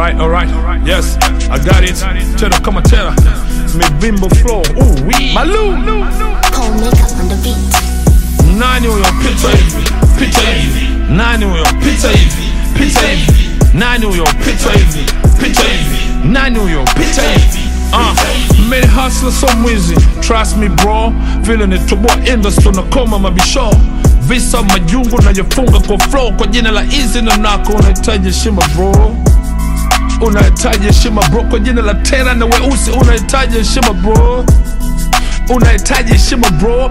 Alright, alright, yes, I got it. Tera kama tera, mivimbo flow, ooh wee. Malu, Cold makeup on the beat. nani huyo pita hivi, pita hivi, nani huyo pita hivi, pita hivi, nani huyo pita hivi, pita hivi, nani huyo pita hivi. Uh, made hustler so mwizi trust me bro vile nitoboa industry na koma mabisho visa majungu najifunga kwa flow kwa jina la easy na nako unahitaji heshima bro unahitaji heshima bro kwa jina la tera na weusi unahitaji heshima bro unahitaji heshima bro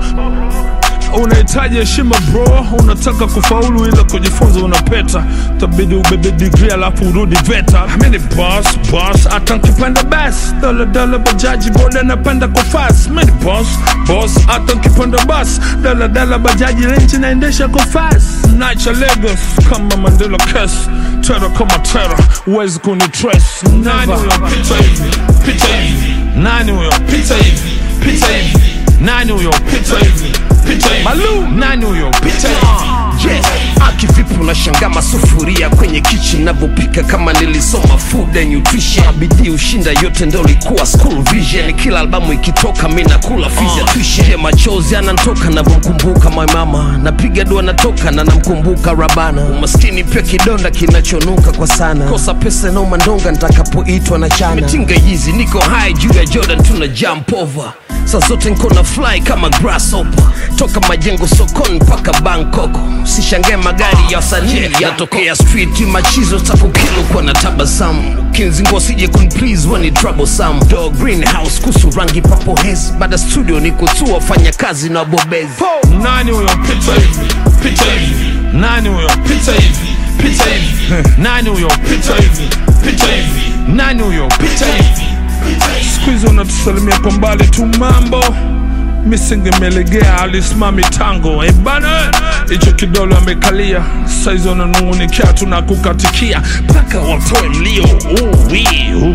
unahitaji heshima bro unataka kufaulu ila kujifunza unapeta tabidi ubebe digri alafu urudi veta mini boss boss hata nkipanda bas daladala bajaji boda napanda kwa fas mini boss boss hata nkipanda bas daladala bajaji renchi naendesha kwa fas nacha Lagos kama Mandela kes tera kama tera uwezi kunitres nani huyo pita hivi pita hivi nani huyo pita hivi pita hivi nani huyo pita hivi pita hivi Malu nani huyo pita hivi Yes, akivipi unashanga masufuria kwenye kitchen navyopika kama nilisoma food and nutrition bidii ushinda yote ndo likuwa school vision kila albamu ikitoka mi nakula fizya tuition Je, machozi anantoka navyomkumbuka my mama napiga dua natoka na namkumbuka rabana umaskini pia kidonda kinachonuka kwa sana kosa pesa nauma ndonga nitakapoitwa na chana mitinga hizi niko high juu ya jordan tuna jump over saa zote nko na fly kama grasshopper toka majengo sokoni mpaka bangkok sishangae magari ya wasanii yatokea street machizo takukilo kwa na tabasamu kinzingo sije kunplease wani troublesome dog greenhouse kusu rangi papo hes baada studio ni kutua fanya kazi na bobezi nani huyo pita hivi pita hivi nani huyo pita hivi pita hivi nani huyo pita hivi pita hivi nani huyo pita hivi siku hizi unatusalimia kwa mbali tu mambo misingemelegea alisimami tango ebana hicho kidole amekalia saizi wananungunikia tunakukatikia mpaka watoe mlio uwi uh.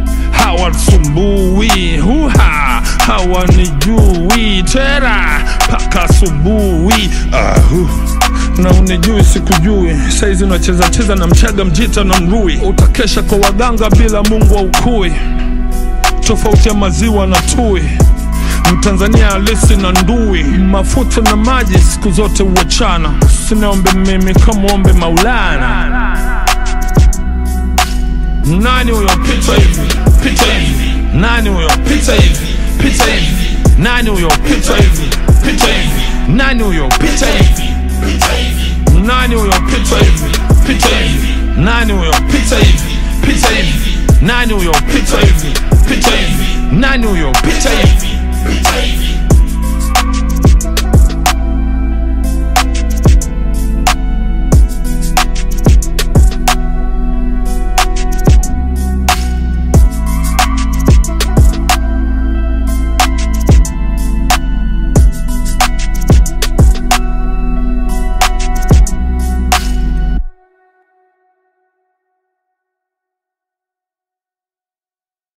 hawasumbui huha hawanijui tera mpaka asubuhi ahu na unijui sikujui saizi unacheza cheza na mchaga mjita na mrui utakesha kwa waganga bila mungu wa ukui tofauti ya maziwa na tui mtanzania halisi na ndui mafuta na maji siku zote huachana sinaombe mimi kamwombe maulana nani huyo pita hivi pita hivi nani huyo pita hivi pita hivi nani huyo pita hivi pita hivi nani huyo pita hivi nani huyo pita hivi pita hivi nani huyo pita hivi pita hivi nani huyo pita hivi pita hivi nani huyo pita hivi